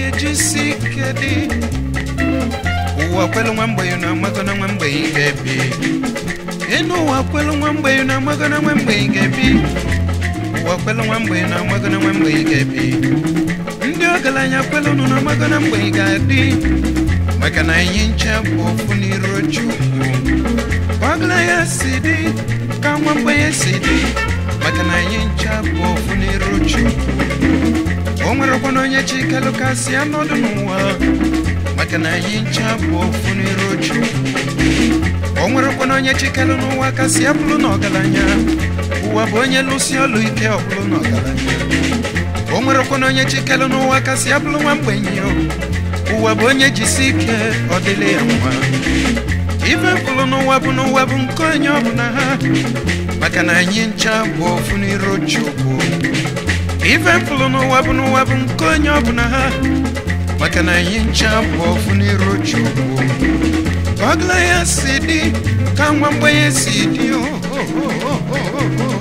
ga-ejisi ike dị ụwa kwelu nwa mgbenye na amago na nwa mgbenye ga-ebi enu ụwa kwelu nwa mgbenye na amago na nwa mgbenye ga-ebi ụwa kwelu nwa mgbenye na amago na nwa mgbenye ga-ebi ndị ọgaranya kwelu nụ na amago na mgbenye ga-adị maka na anyị ncha bụ ofu n'iru Chukwu ọgaranya si dị ka nwa mgbenye si dị maka na anyị ncha bụ ofu n'iru Chukwu o nwerekwana onye chikelu kasị anọdụ n'ụwa maka na anyị ncha bụ ofu n'iru Chukwu o nwerekwana onye chikelu n'ụwa kasị abụrụ n'ọgaranya ụwa bụ onye lụsi ọlụ ike ọbụrụ n'ọgaranya o nwerekwana onye chikelu n'ụwa kasị abụrụ nwa mgbenye ụwa bụ onye jisi ike ọ dịrị ya mma ife mkpụrụ n'ụwa bụ n'ụwa bụ nke onye ọbụla ha maka na anyị ncha bụ ofu n'iru Chukwu ife mkpụrụ n'ụwa bụ n'ụwa bụ nke onye ọbụla ha maka na anyị ncha bụ ofu n'iru Chukwu ka ọgla ya si dị ka nwa mgbenye si dị o o, o, o, o, o, o.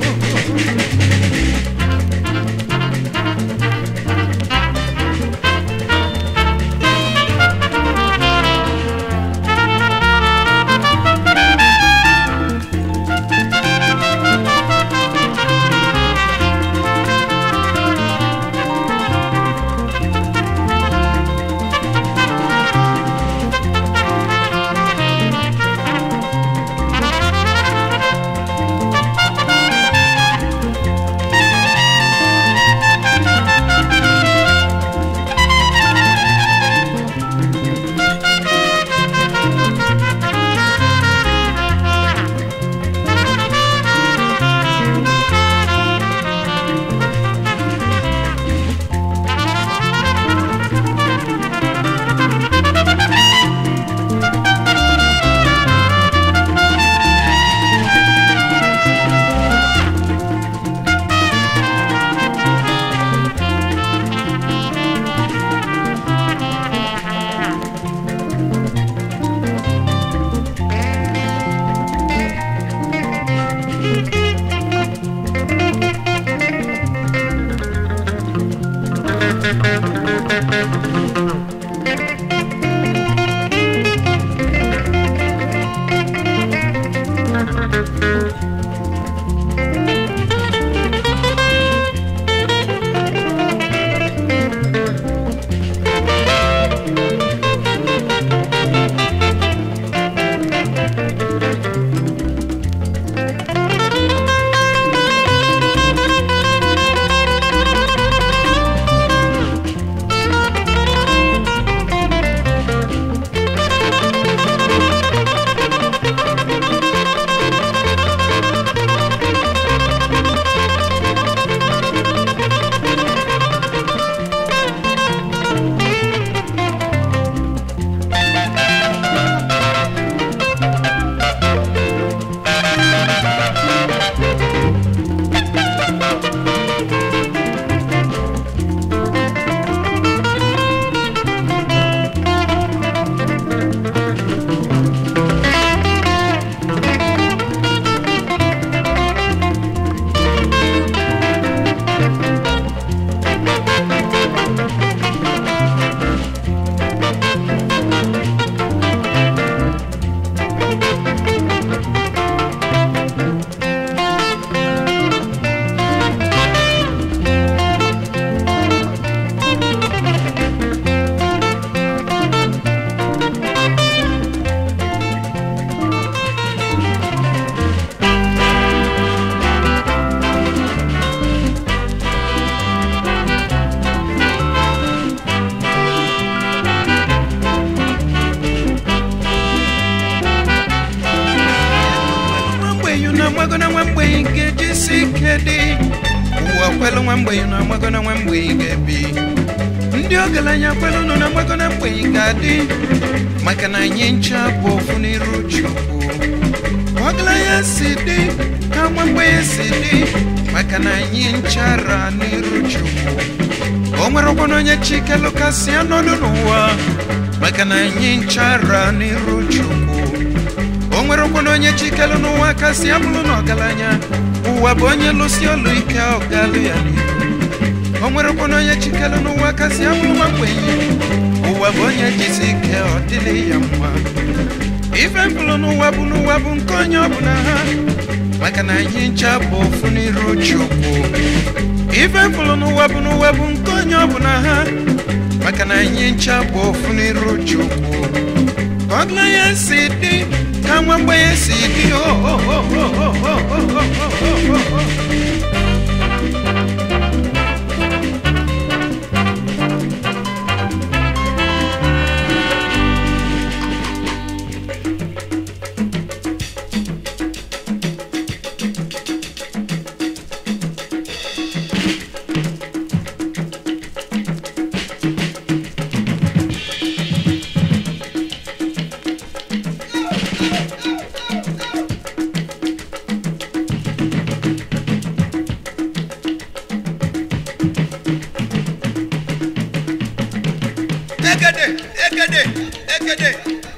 amago na nwa mgbenye ga-ejisi ike dị ụwa kwelu nwa mgbenye na amago na nwa mgbenye ga-ebi ndị ọgaranya kwelu nọ na amago na mgbenye ga-adị maka na anyị ncha bụ ofu n'iru Chukwu ọgaranya si dị ka nwa mgbenye si dị maka na anyị nchara n'iru Chukwu o nwerekwana onye chikelu kasị anọdụ n'ụwa maka na anyị nchara n'iru Chukwu o nwerekwana onye chikelu n'ụwa kasị abụrụ n'ọgaranya ụwa bụ onye lụsi ọlụ ike ọgalụ ya n'ihu o nwerekwana onye chikelu n'ụwa kasị abụrụ nwa mgbenye ụwa bụ onye jisi ike ọ dịrị ya mma ife mkpụrụ n'ụwa bụ n'ụwa bụ nke onye ọbụla ha maka na anyị ncha bụ ofu n'iru chukwu ife mkpụrụ n'ụwa bụ n'ụwa bụ nke onye ọbụla ha maka na anyị ncha bụ ofu n'iru chukwu ka ọgla ya si dị ka nwa mgbenye si dị o o o o o o o o o o Egede, egede, egede.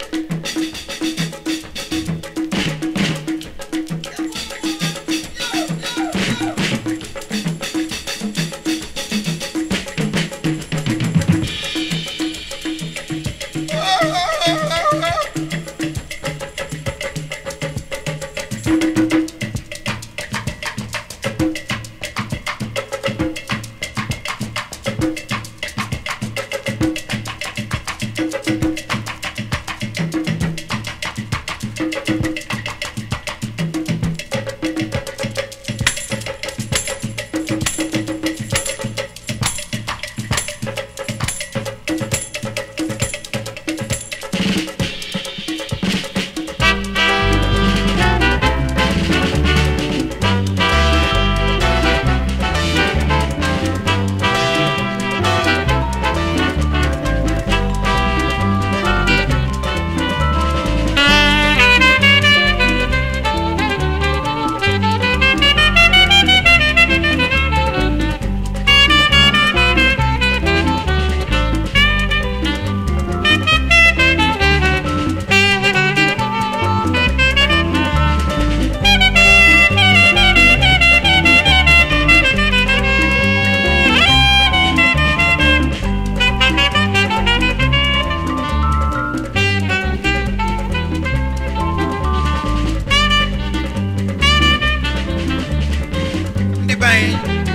ndị be anyị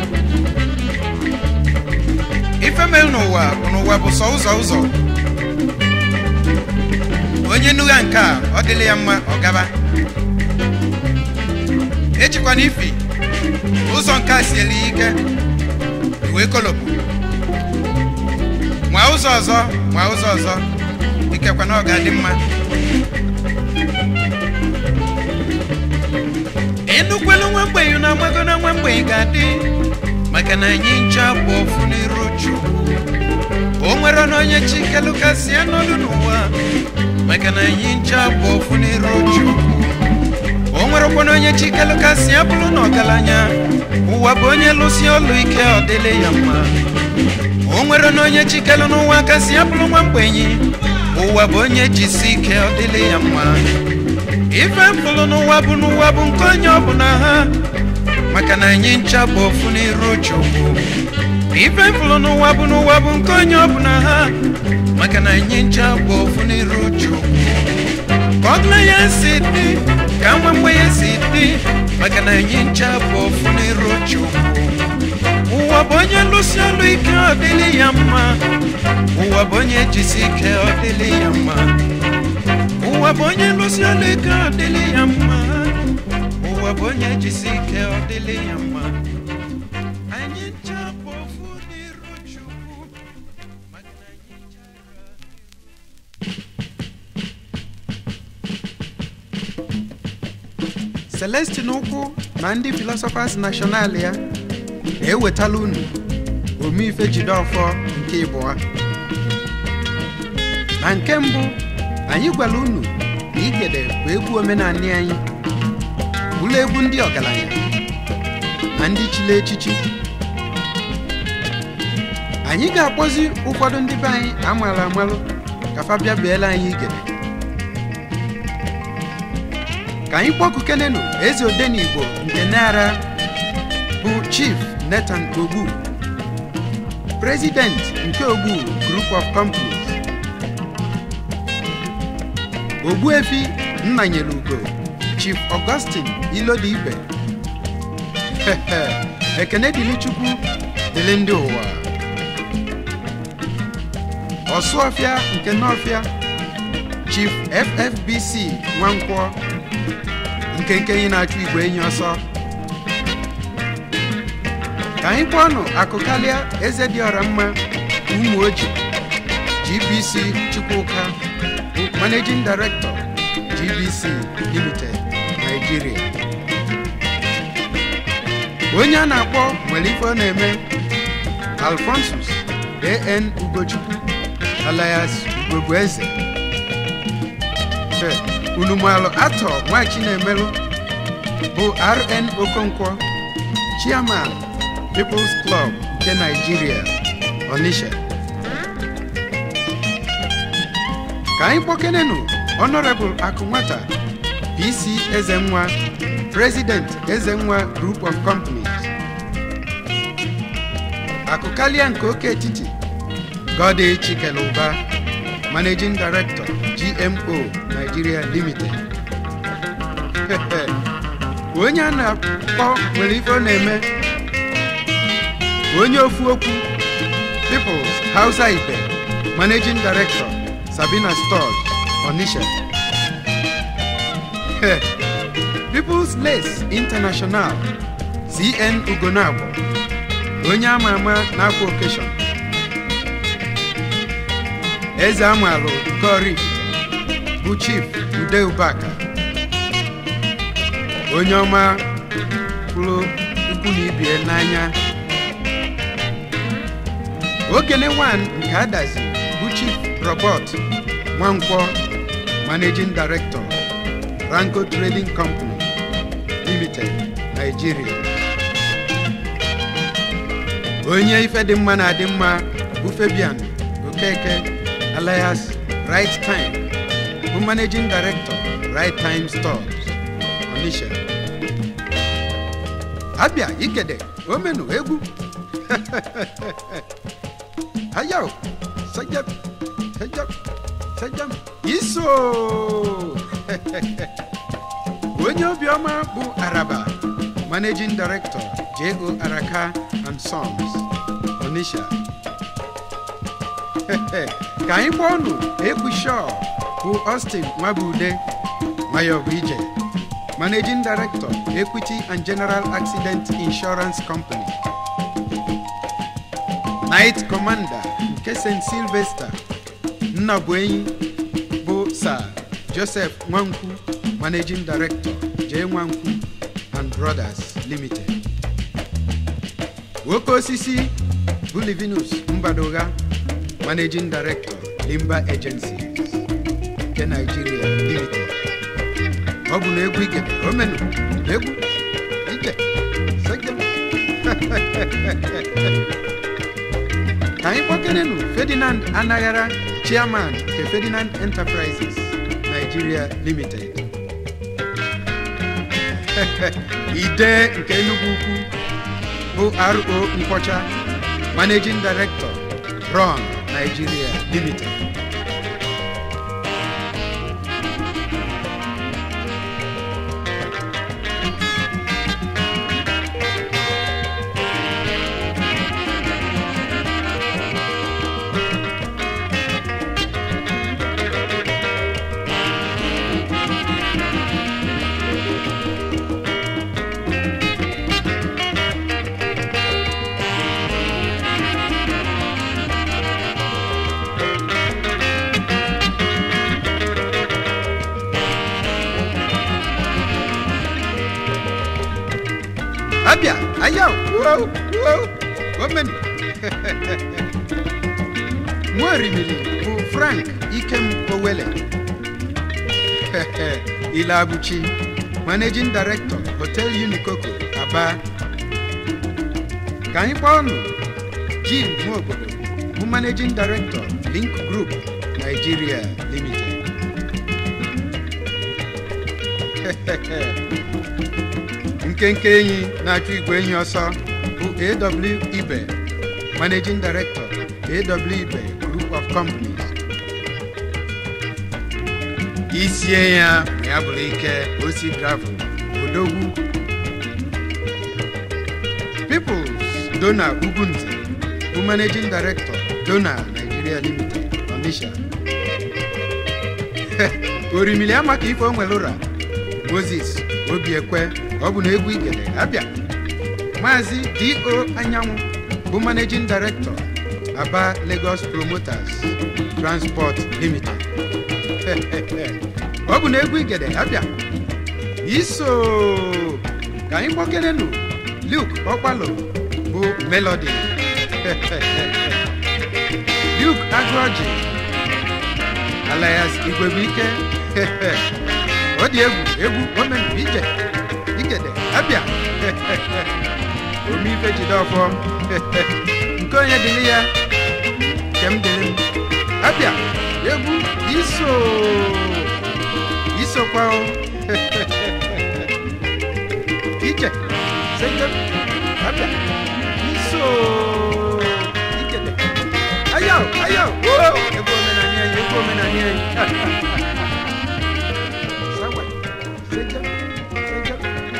ife mere n'ụwa bụ n'ụwa bụ sọ ụzọ ụzọ onye nugha nke a ọ dịla ya mma ọ gaba echikwana ifi ụzọ nke a siela ya ike iwe kolopụ nwa ụzọ ọzọ nwa ụzọ ọzọ ikekwa na ọ ga-adị mma enukwelu nwa mgbenyi na amago na nwa mgbenyi ga-adị maka na anyị ncha bụ ofu n'iru chukwu o nwere na onye chikelu kasị anọdụ n'ụwa maka na anyị ncha bụ ofu n'iru chukwu o nwerekwa na onye chikelu kasị abụrụ na ọgaranya ụwa bụ onye lụsi ọlụ ike ọ dịle ya mma o nwere na onye chikelu n'ụwa kasị abụrụ nwa mgbenyi ụwa bụ onye jisi ike ọ dịle ya mma ife mkpụrụ n'ụwa bụ n'ụwa bụ nke onye ọbụla ha maka na anyị ncha bụ ofu n'iru chukwu ife mkpụrụ n'ụwa bụ n'ụwa bụ nke onye ọbụla ha maka na anyị ncha bụ ofu n'iru chukwu ka ọgla ya si dị ka nwa mgbe ya si dị maka na anyị ncha bụ ofu n'iru chukwu ụwa bụ onye lụsi ọlụ ike ọ dịlị ya mma ụwa bụ onye jisi ike ọ dịlị ya mma ụwa bụ onye lụsi ọlụ ike ọ dịlị ya mma ụwa bụ onye jisi ike ọ dịlị ya mma anyị ncha bụ ofu n'iru chukwu maka na anyị ncha Celestin Ukwu na ndị Philosophers National ya na-ewetala unu omeife Jideofor nke ịbụọ na nke mbụ anyị gwara unu na igede bụ egwu omenanị anyị bụrụ egwu ndị ọgaranya na ndị chili echichi anyị ga-akpọzi ụfọdụ ndị be anyị amaara amalụ ka fa bịa beela anyị igede ka anyị kpọkukenenu eze odenigbo nke nara bụ chief Nathan ogbu president nke ogbu group of companies ogbuefi nnanyere ugo chief augustine ilodibe ekene dịrị chukwu dịrị ndị ụwa ọsụọfịa nke n'ọfịa chief ffbc nwankwọ nke nkenye na-achụ igwe enyi ọsọ ka anyị kpọọnụ akụkalịa eze dị ọra mma ụmụ oji gbc chukwuka bụ managing director gbc limited nigeria onye a na-akpọ nwere ife ọ na-eme alfonsus an ugochukwu alias ugogbueze unumalụ atọ nwachi na-emelụ bụ rn okonkwo chairman people's club nke nigeria onisha ka anyị kpọkenenụ honorable akụnwata pc ezenwa president ezenwa group of companies akụkalịa nke oke etiti gode chikeluba managing director gmo nigeria limited onye a na-akpọ nwere ife ọ na-eme onye ofu okwu peoples hausa ibe managing director sabina stores onisha peoples lace international cn ugonagbo onye ama ama na-akwa okeshọn eze amalụ gori bụ chief ude ubaka onye ọma pụrụ ikwu na ibie n'anya okene wan nke adazi bụ chief robert nwankwọ managing director ranko trading company limited nigeria onye ife dị mma na-adị mma bụ fabian okeke alias right time bụ managing director right time stores onisha abịa igede omenu egwu ayaw sajam sajam sajam iso onye obiọma bụ araba managing director jo araka and sons onisha ka anyị gba ọnụ egwu shaw bụ austin nwabude mayob ije managing director equity and general accident insurance company night commander nke st sylvester nnabuenyi bụ sir joseph nwankwu managing director j nwankwu and brothers limited nwoke osisi bụ livinus mbadoga managing director limba agencies nke nigeria limited ọ bụ na egwu ike omenu egwu ike segem ka anyị kpọkenenu ferdinand anaghara chairman nke ferdinand enterprises nigeria limited ide nke enugu ukwu bụ ro nkwọcha managing director ron nigeria limited abịa ayaw wow wow omen nwaorimili bụ frank ikem owele ilabuchi managing director hotel unikoko aba ka anyị kpọọ ọnụ jim nwaobodo bụ managing director link group nigeria limited nkenke enyi na-achụ igwe enyi ọsọ bụ aw ibe managing director aw ibe group of companies isie ya ma ya bụrụ ike osi gravel odogwu peoples dona ugunze bụ managing director dona nigeria limited onisha orimili amaka ife o nwere ụra moses obiekwe ọ bụ na egwu igede abịa maazị do anyanwụ bụ managing director aba lagos promoters transport limited ọ bụ na egwu igede abịa iso ka anyị kpọkelenu luke ọkpalo bụ melody luke agụọji alias igwebuike ọ dị egwu egwu omenu ije igede abịa omeife jide ọfọ nke onye dịrị ya nke m dịrị m abịa egwu iso isokwa o ije sejem abịa iso igede ayo ayo oo egwu omenani anyị egwu omenani anyị sawa sejem sejem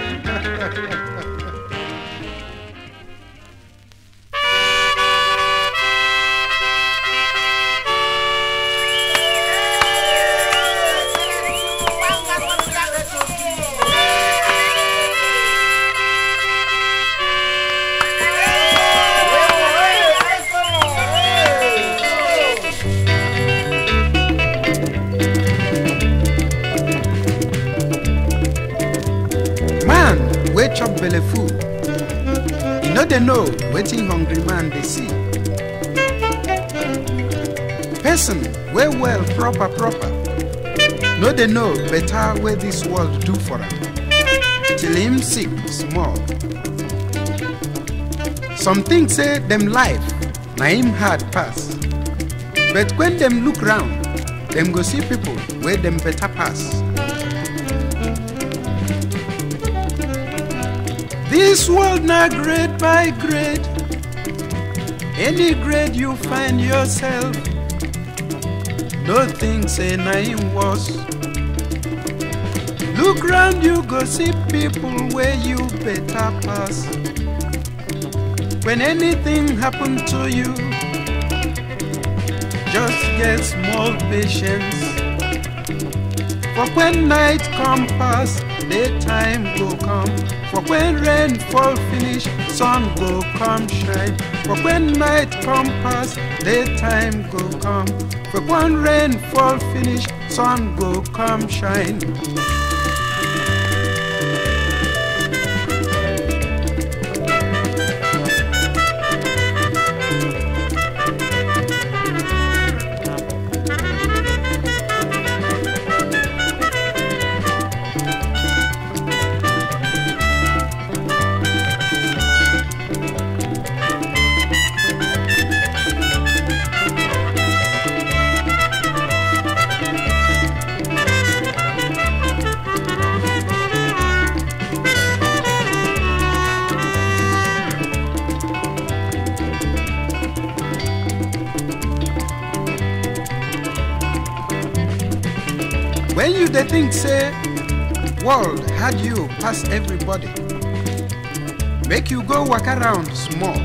man wey chop belle full e no dey know wetin hungry man dey see person wey well proper proper no dey know better wey dis world do for am till him sick small some think say dem life na him hard pass but when dem look round dem go see people wey dem better pass. This world not grade by grade. Any grade you find yourself, no think say nothing worse. Look round you go see people where you better pass. When anything happen to you, just get small patience. For when night come pass, daytime go come. For when rain fall finish, sun go come shine. For when night come pass, daytime go come. For when rain fall finish, sun go come shine. When you dey think say world had you pass everybody, make you go walk around small.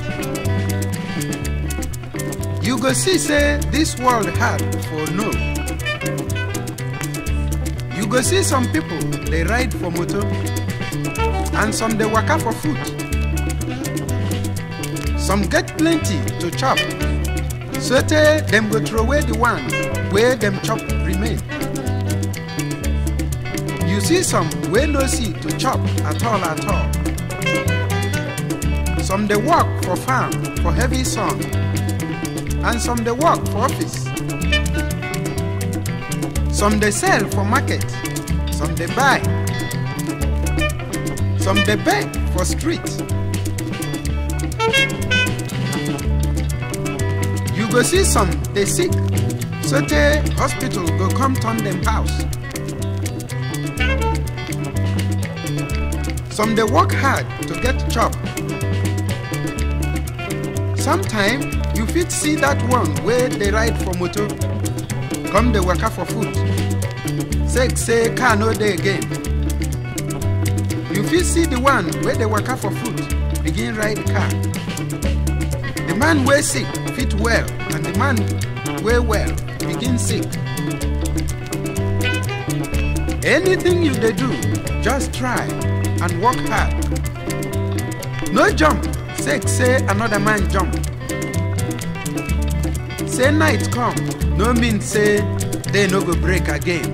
You go see say this world hard for no. You go see some people they ride for motor and some they waka for foot. Some get plenty to chop. So tey dem go throw away the one wey dem chop remain. You see some wey no see to chop at all at all. Some dey work for farm for heavy sun and some dey work for office. Some dey sell for market, some dey buy, some dey beg for street. You go see some dey sick, so tey hospital go come turn dem house. Some dey work hard to get chop. sometime you fit see that one wey dey ride for motor come dey waka for foot sake say car no dey again you fit see the one wey dey waka for foot begin ride car the man wey sick fit well and the man wey well begin sick anything you dey do just try and work hard no jump sake say another man jump say night come no mean say day no go break again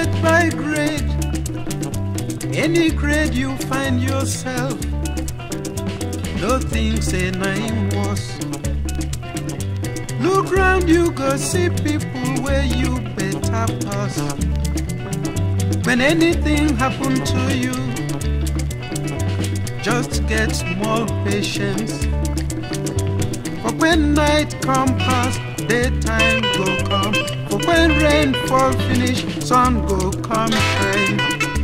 grade by grade, any grade you find yourself, no things say nine was. Look round, you go see people where you better pass. When anything happen to you, just get more patience. For when night come past, daytime go come. For when rain fall finish, sun go come shine.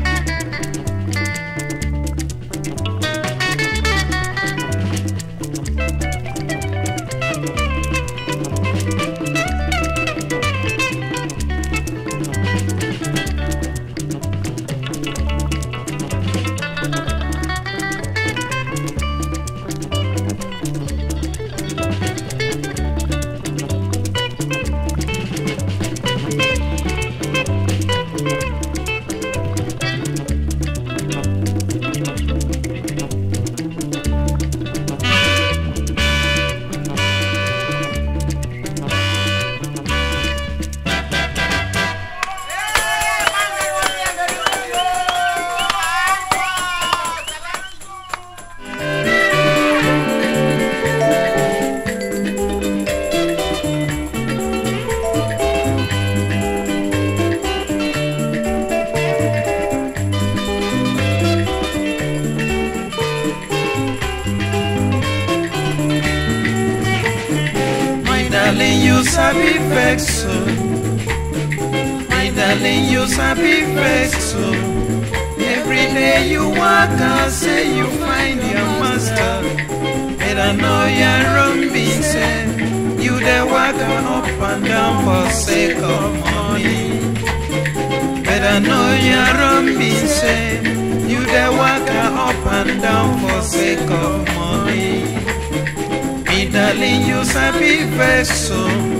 My darling, you sabi vex so. My darling, you sabi vex so. Every day you walk out, say you find your master. Better know you're wrong, being said. You the walk up and down for sake of money. Better know you're wrong, being said. You the walk up and down for sake of money. Me darling, you sabi vex so.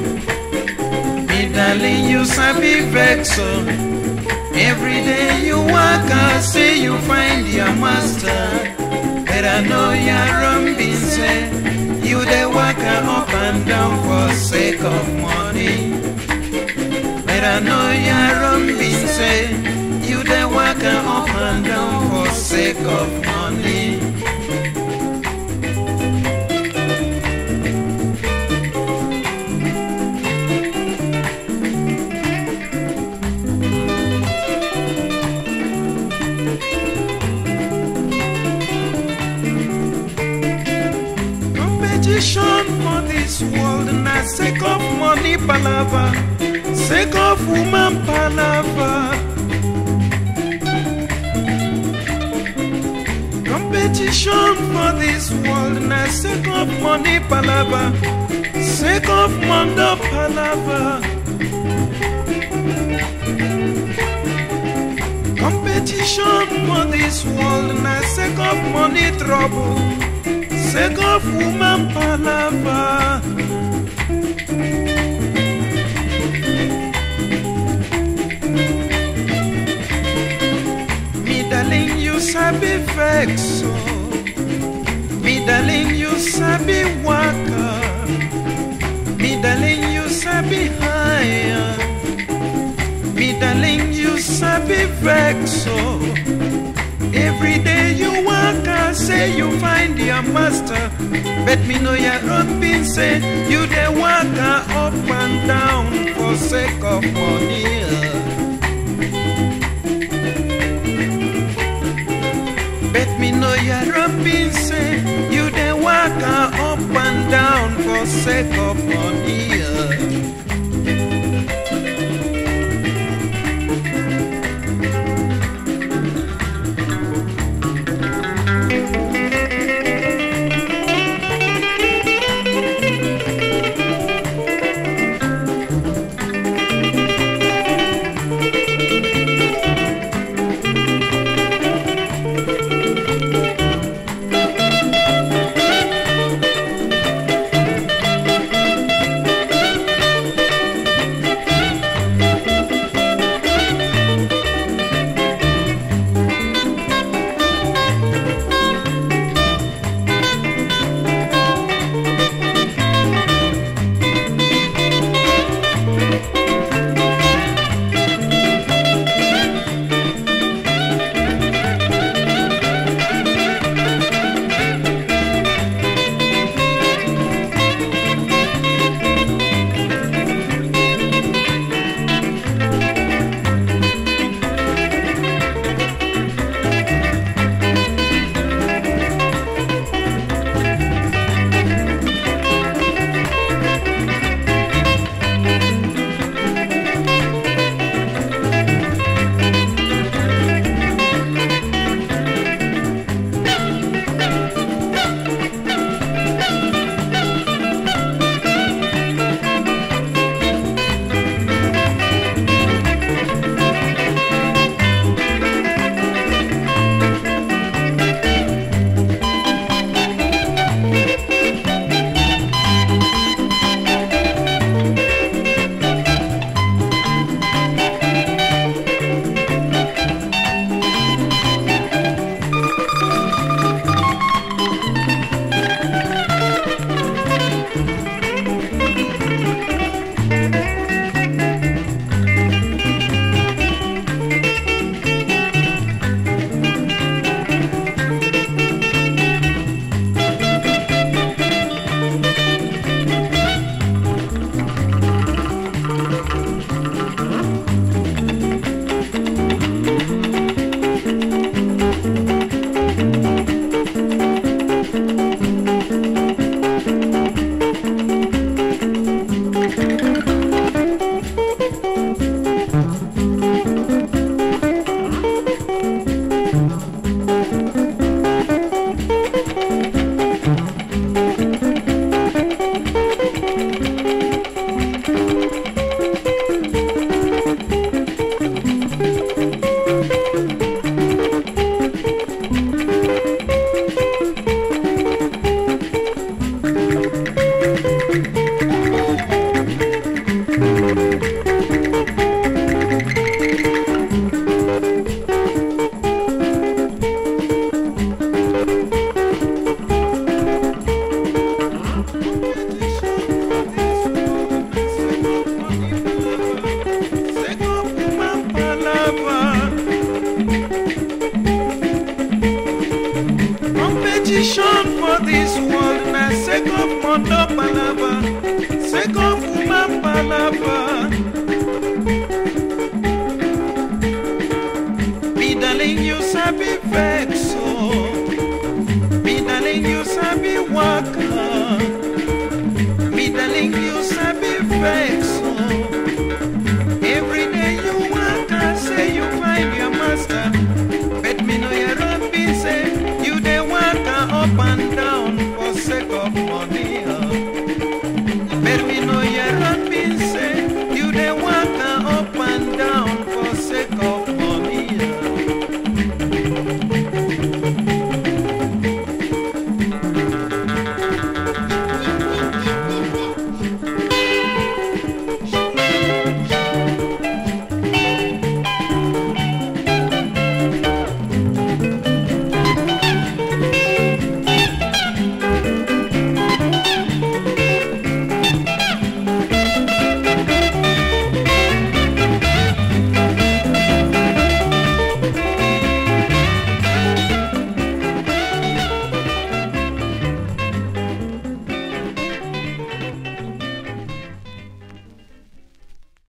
Me darling, you sabi vex so. Every day you walk out, say you find your master. But I know you're wrong, being said. You the walk up and down for sake of money. But I know you're wrong, being said. You the walk up and down for sake of money. Competition for this world na sake of money palava, sake of woman palava. Competition for this world na sake of money palava, sake of mondo palava. Competition for this world na sake of money trouble. sake of woman palava. Me darling, you sabi vex so. Me darling, you sabi waka. Me darling, you sabi higher. Me darling, you sabi vex so. Every day you walk and say you find your master. But me know your road been say you the walk up and down for sake of money. Bet me know your road been say you the walk up and down for sake of money. Vision for this world na sake of mondo palava, sake of woman palava. Me darling, you sabi vex oh. Me darling, you sabi waka. Me darling, you sabi vex